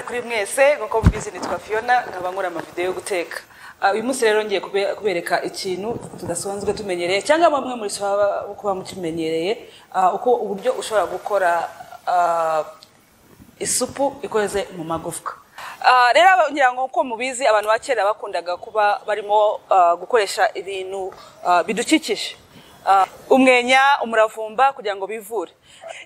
kuri mwese nk'uko mubizi nitwa Fiona nkaba nkora amavidewo yo guteka Ah, uyu munsi rero ngiye kube- kubereka ikintu tudasanzwe tumenyereye cyangwa bamwe muri bishobora kuba mukimenyereye ah, uko uburyo ushobora gukora ah, isupu ikoze mu magufwa Ah, rero aba- ngira ngo uko mubizi abantu ba kera bakundaga kuba barimo ah, gukoresha ibintu ah, bidukikije Ah, umwenya umuravumba kugira ngo bivure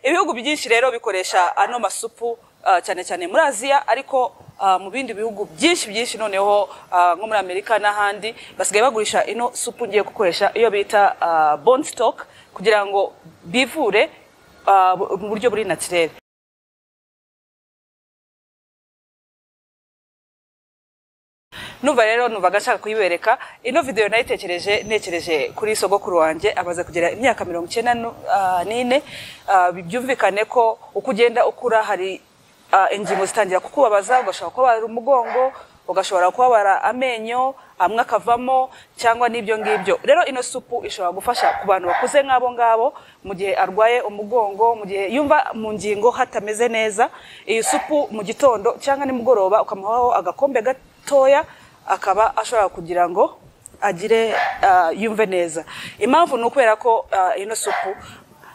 ibihugu byinshi rero bikoresha ano masupu ah, cyane cyane muri aziya ariko ah, mu bindi bihugu byinshi byinshi noneho ah, nko muri amerika n'ahandi basigaye bagurisha ino supu ngiye gukoresha iyo bita ah, bone stock kugira ngo bivure ah, bu- mu buryo buri natirere numva rero numvaga nshaka kuyibereka ino video nayitekereje ntekereje kuri sogokuru wanjye amaze kugera imyaka mirongo icyenda nu- ah, n'ine Ah, bi- byumvikane ko uko ugenda ukura hari ah, ingingo zitangira kukubabaza ugashobora kubabara umugongo ugashobora kubabara amenyo amwe akavamo cyangwa n'ibyo ngibyo rero ino supu ishobora gufasha ku bantu bakuze nk'abo ngabo mu gihe arwaye umugongo mu gihe yumva mu ngingo hatameze neza iyi supu mu gitondo cyangwa nimugoroba ukamuhaho agakombe gatoya akaba ashobora kugira ngo agire ah, yumve neza impamvu ni ukubera ko ah, ino supu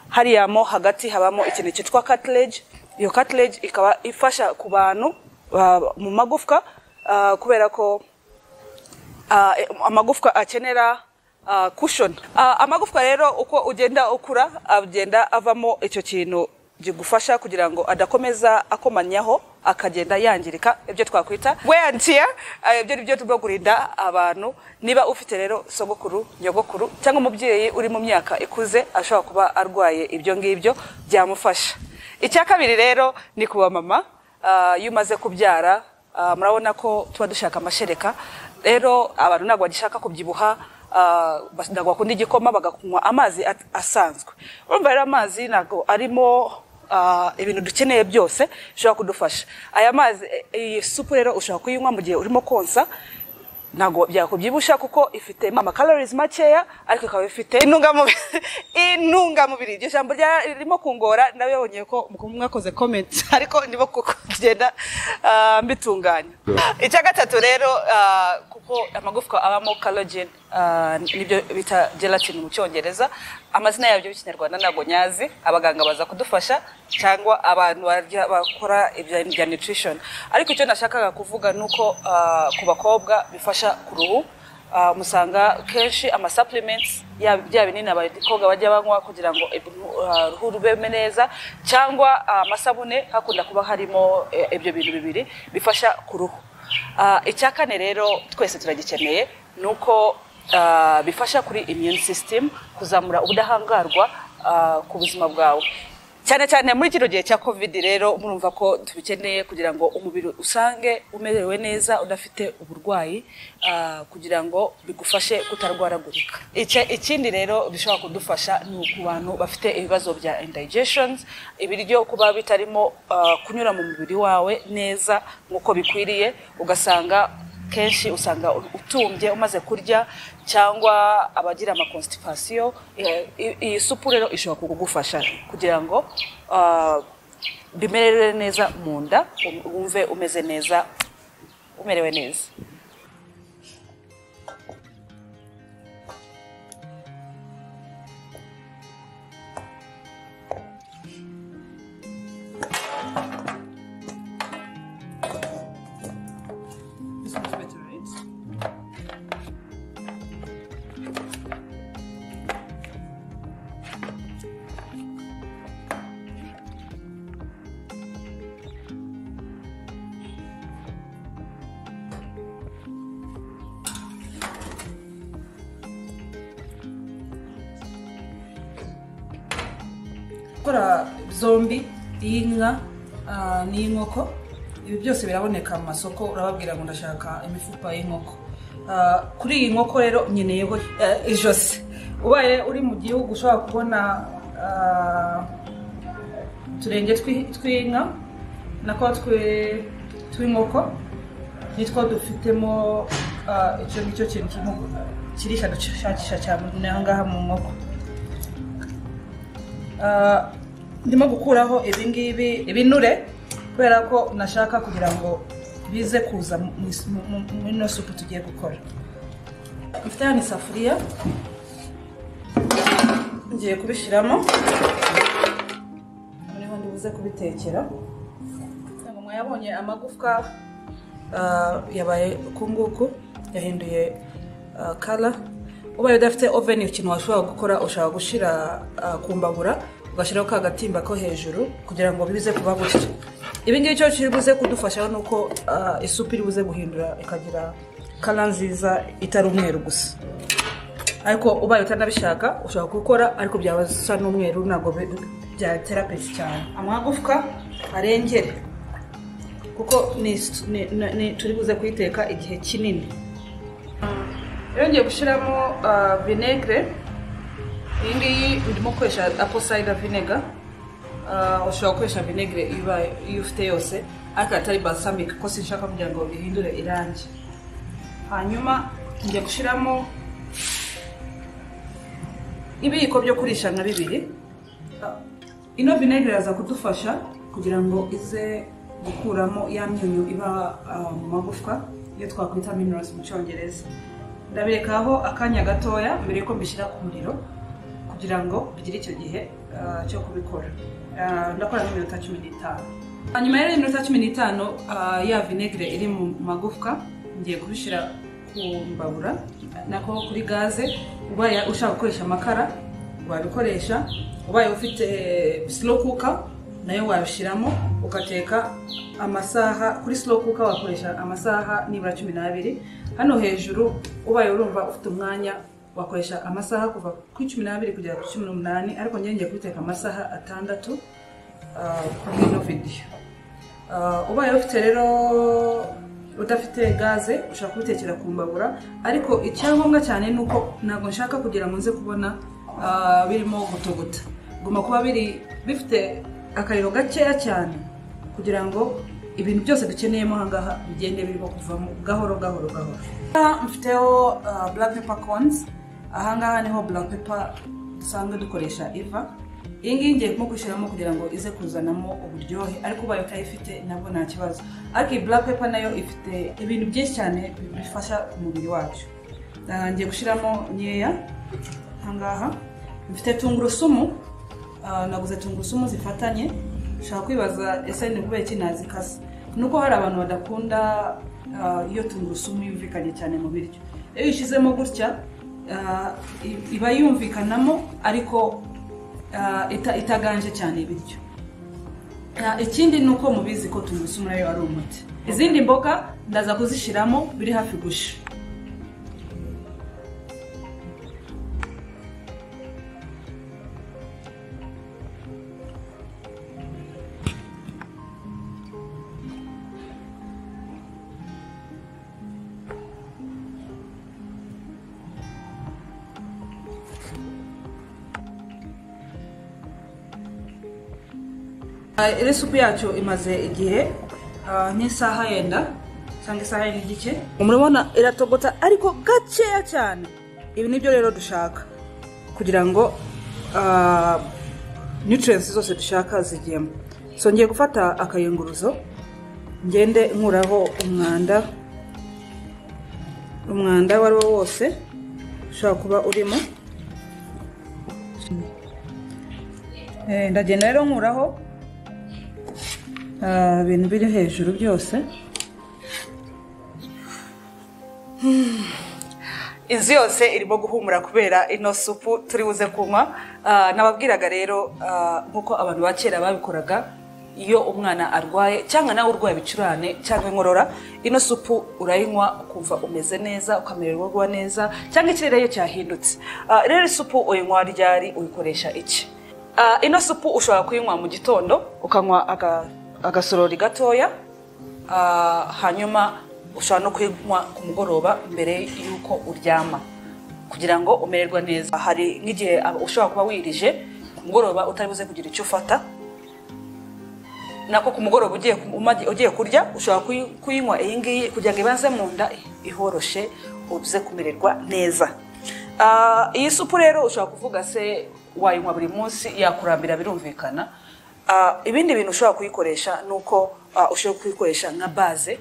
hariya mo hagati habamo ikintu cyitwa cartilage iyo cartilage ikaba ifasha ku bantu ah, mu magufwa ah, kubera ko ah, amagufwa akenera ah, cushion Ah, amagufwa rero uko ugenda ukura agenda avamo icyo kintu gigufasha kugira ngo adakomeza akomanyaho akagenda yangirika ibyo twakwita wear and tear Ah, ibyo ni byo tugomba kurinda abantu niba ufite rero sogokuru nyogokuru cyangwa umubyeyi uri mu myaka ikuze ashobora kuba arwaye ibyo ngibyo byamufasha icya kabiri rero ni kuba mama Ah, iyo umaze kubyara Ah, murabona ko tuba dushaka amashereka rero abantu ntabwo bagishaka kubyibuha ah, bas- ntabwo bakunda igikoma bagakunywa amazi at- asanzwe urumva rero amazi ntabwo arimo ah, ibintu dukeneye byose bishobora kudufasha aya mazi eh, iyi supu rero ushobora kuyinywa mu gihe urimo konsa ntabwo byakubyibusha kuko ifite amakalorisi makeya ariko ikaba ifite intungamubiri intungamubiri iryo jambo ririmo kungora nawe yabonye ko mwakoze komenti ariko ndimo kugenda ah, mbitunganya icya gatatu rero ah, kuko amagufwa abamo collagen ah, nibyo bita gelatin mu cyongereza amazina yabyo y'ikinyarwanda ntabwo nyazi abaganga baza kudufasha cyangwa abantu barya- bakora ibya bya nutrition ariko icyo nashakaga kuvuga ni uko ah, ku bakobwa bifasha ku ruhu Ah, musanga kenshi ama supplements yaba bya binini abakobwa bajya banywa kugira ngo ibu- ah, uruhu rube neza cyangwa ah, amasabune hakunda kuba harimo eh, ibyo bintu bibiri bifasha ku ruhu Ah, icya kane rero twese turagikeneye ni uko ah, bifasha kuri immune system kuzamura ubudahangarwa ah, ku buzima bwawe cyane cyane muri kino gihe cya covid rero murumva ko tubikeneye kugira ngo umubiri usange umerewe neza udafite uburwayi ah, kugira ngo bigufashe kutarwaragurika Icya- ikindi rero bishobora kudufasha ni ku bantu bafite ibibazo bya indigestions ibiryo kuba bitarimo ah, kunyura mu mubiri wawe neza nk'uko bikwiriye ugasanga kenshi usanga utumbye umaze kurya cyangwa abagira amakonstipasiyo eh, i- iyi supu rero ishobora kugufasha kugira ngo ah, bimerere neza mu nda um- wumve umeze neza umerewe neza gukora zombi iy'inka ah, n'iy'inkoko ibi byose biraboneka mu masoko urababwira ngo ndashaka imifupa y'inkoko Ah, kuri iyi nkoko rero nkeneyeho eh, ijosi ubaye uri mu gihugu ushobora kubona ah, uturenge twi- tw'inka nako twe- tw'inkoko nitwo dufitemo ah, icyo ngicyo kintu kirimo kirisha dushakisha cyane aha ngaha mu nkoko Ah, ndimo gukuraho ibingibi ibinure kubera ko nashaka kugira ngo bize kuza mu- mu- mu- muri ino supu tugiye gukora mfite hano isafuriya ngiye kubishyiramo noneho ndibuze kubitekera ntabwo mwayabonye amagufwa ah, yabaye uku nguku yahinduye kara ubaye udafite oveni ikintu washobora gukora ushobora gushyira ah, ku mbabura ugashyiraho ka gatimba ko hejuru kugira ngo bize kuba gutya ibi ngibi cyo kiri buze kudufashaho ni uko ah, isupu iri buze guhindura ikagira kara nziza itari umweru gusa ariko ubaye utanabishaka ushobora gukora ariko byaba bisa n'umweru ntabwo bi- byatera pesi cyane amagufwa arengere kuko ni is- ni- ni- ni- turi buze kuyiteka igihe kinini yongeye gushyiramo vinegere iyi ngiyi ndimo gukoresha apple cider vinegar Ah, ushobora gukoresha vinegere ibaye- iyo ufite yose ariko atari balsamic kuko sinshaka kugira ngo bihindure irangi hanyuma njya gushyiramo ibiyiko byo kurishana bibiri ino vinegere iraza kudufasha kugira ngo ize gukuramo ya myunyu iba ah, mu magufwa iyo twakwita minerals mu cyongereza ndabirekaho akanya gatoya mbere yuko mbishyira ku muriro kugira ngo bigire icyo gihe ah, cyo kubikora Ah, ndakora nk'iminota cumi n'itanu hanyuma rero iminota cumi n'itanu ah, ya vinegere iri mu magufwa ngiye kubishyira ku mbabura nako kuri gaze ubaye ushaka gukoresha amakara wabikoresha ubaye ufite slow cooker nayo wabishyiramo ugateka amasaha kuri slow cooker wakoresha amasaha nibura cumi n'abiri hano hejuru ubaye urumva ufite umwanya wakoresha amasaha kuva kuri cumi n'abiri kugera kuri cumi n'umunani ariko njyewe ngiye kubiteka amasaha atandatu ah, kuri ino video Ah, ubaye ufite rero udafite gaze ushobora kubitekera ku mbabura ariko icyangombwa cyane ni uko ntabwo nshaka kugira ngo nze kubona ah, birimo gutuguta bigomba kuba biri bifite akariro gakeya cyane kugira ngo ibintu byose dukeneyemo aha ngaha bigende birimo kuvamo gahoro gahoro gahoro Aha mfiteho ah, black pepper corns aha ngaha niho black pepper dusanzwe dukoresha iva iyi ngiyi ngiye nko gushyiramo kugira ngo ize kuzanamo uburyohe ariko ubaye utayifite nabwo nta kibazo ariko iyi black pepper nayo ifite ibintu byinshi cyane bifasha umubiri wacu Ah, ngiye gushyiramo nkeya ahangaha mfite tungurusumu ah, naguze tungurusumu zifatanye ushobora kwibaza ese ni kubera iki nazikase ni uko hari abantu badakunda ah, iyo tungurusumu yumvikanye cyane mu biryo iyo uyishyizemo gutya ah, i- iba yumvikanamo ariko ah, ita- itaganje cyane ibiryo Ah, ikindi ni uko mubizi ko tungurusumu nayo ari umuti izindi mboga ndaza kuzishyiramo biri hafi gushya iri supu yacu imaze igihe ah, nk'isaha yenda cyangwa isaha yenda igice murabona iratogota ariko gakeya cyane ibi nibyo rero dushaka kugira ngo ah, nutrients zose dushaka zigiyemo so ngiye gufata akayunguruzo ngende nkuraho umwanda umwanda uwo ari wo wose ushobora kuba urimo Eh, ndagenda rero nkuraho Ah, ibintu biri hejuru byose inzu yose irimo guhumura kubera ino supu turi buze kunywa Ah, nababwiraga rero ah, nk'uko abantu ba kera babikoraga iyo umwana arwaye cyangwa nawe urwaye ibicurane cyangwa inkorora ino supu urayinywa ukumva umeze neza ukamererwa neza cyangwa ikirere iyo cyahindutse Ah, rero isupu uyinywa ryari uyikoresha iki Ah, ino supu ushobora kuyinywa mu gitondo ukanywa aga- agasorori gatoya Ah, hanyuma ushobora no kuyinywa ku mugoroba mbere y'uko uryama kugira ngo umererwe neza hari nk'igihe aba- ushobora kuba wirije ku mugoroba utari buze kugira icyo ufata nako ku mugoroba ugiye ku- umaze- ugiye kurya ushobora kuyi- kuyinywa iyi ngiyi kugira ngo ibanze mu nda ihoroshe uze kumererwa neza Ah, iyi supu rero ushobora kuvuga se wayinywa buri munsi yakurambira birumvikana Ah, ibindi bintu ushobora kuyikoresha ni uko ah, ushobora kuyikoresha nka baze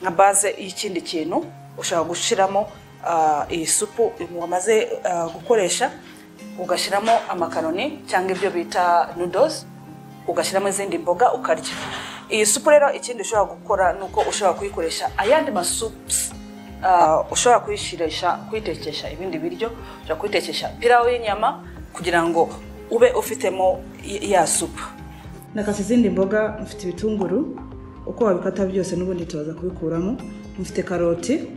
nka baze y'ikindi kintu ushobora gushyiramo ah, iyi supu wamaze ah, gukoresha ugashyiramo amakaroni cyangwa ibyo bita noodles ugashyiramo izindi mboga ukarya iyi supu rero ikindi ushobora gukora ni uko ushobora kuyikoresha ayandi masupusi ah, ushobora kuyishirisha kuyitekesha ibindi biryo ushobora kuyitekesha pirawu y'inyama kugira ngo ube ufitemo y- ya supu nakase izindi mboga mfite ibitunguru uko wabikata byose n'ubundi tubaza kubikuramo mfite karoti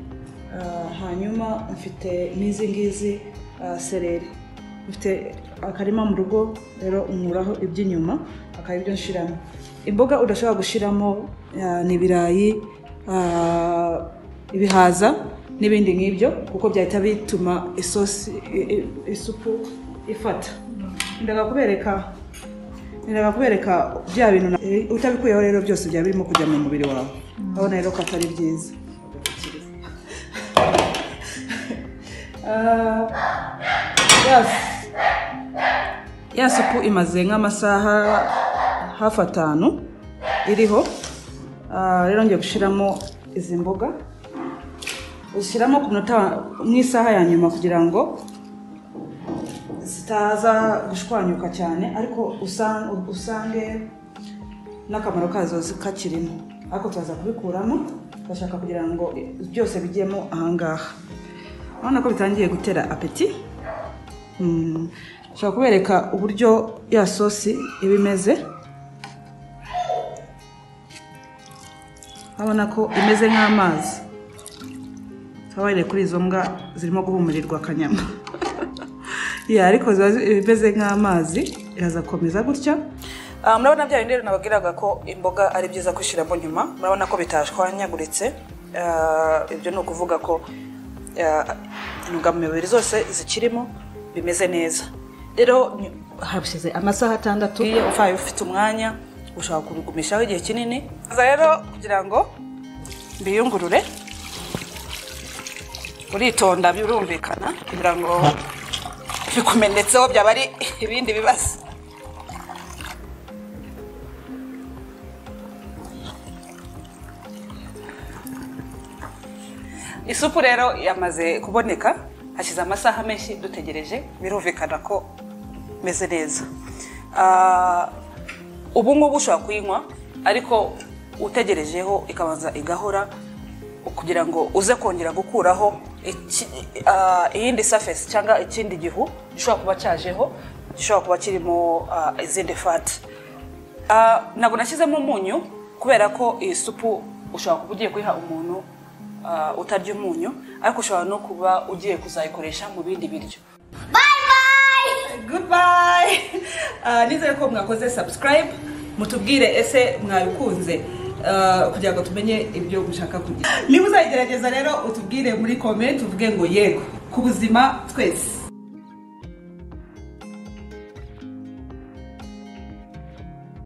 ah, hanyuma mfite n'izi ngizi ah, sereri mfite akarima mu rugo rero nkuraho iby'inyuma akaba ibyo nshiramo imboga udashobora gushyiramo ah, ni ibirayi ah, ibihaza n'ibindi nk'ibyo kuko byahita bituma isosi i- i- isupu ifata ndaga kubereka Ndaga kubereka bya bintu na- eh, utabikuyeho rero byose byaba birimo kujya mu mubiri wawe urabona rero ko atari byiza Ah, yes. ya supu imaze nk'amasaha hafi atanu iriho Ah, rero ngiye gushyiramo izi mboga uzishyiramo ku minota mu isaha ya nyuma kugira ngo zitaza gushwanyuka cyane ariko usan- usange n'akamaro kazo zi- kakirimo ariko turaza kubikuramo tugashaka kugira ngo byose bijyemo ahangaha urabona ko bitangiye gutera apeti Mm, nshobora kubereka uburyo ya sosi iba imeze urabona ko imeze nk'amazi twabaye kuri izo mbwa zirimo guhumurirwa akanyama ya ariko ziba zi- imeze nk'amazi iraza gukomeza gutya Ah, murabona bya bindi rero nababwiraga ko imboga ari byiza gushyiramo nyuma murabona ko bitashwanyaguritse Ah, ibyo ni ukuvuga ko ah, intungamubiri zose zikirimo bimeze neza rero ni- hashize amasaha atandatu iyo ufaye ufite umwanya ushobora kubigumishaho igihe kinini Nza rero kugira ngo mbiyungurure uritonda birumvikana kugira ngo bikumenetseho byaba ari ibindi bibazo isupu rero yamaze kuboneka hashize amasaha menshi dutegereje birumvikana ko imeze neza Ah, ubu ngubu ushobora kuyinywa ariko utegerejeho ikabanza igahora kugira ngo uze kongera gukuraho iki- ah, iyindi surface cyangwa ikindi gihu gishobora kuba cyajeho gishobora kuba kirimo ah, izindi fati Ah, ntabwo nashyizemo umunyu kubera ko iyi supu ushobora kuba ugiye kuyiha umuntu ah, utarya umunyu ariko ushobora no kuba ugiye kuzayikoresha mu bindi biryo goodbye Ah, nizere ko mwakoze subscribe mutubwire ese mwabikunze Ah, kugira ngo tumenye ibyo mushaka kugira niba uzayigerageza rero utubwire muri comment uvuge ngo yego ku buzima twese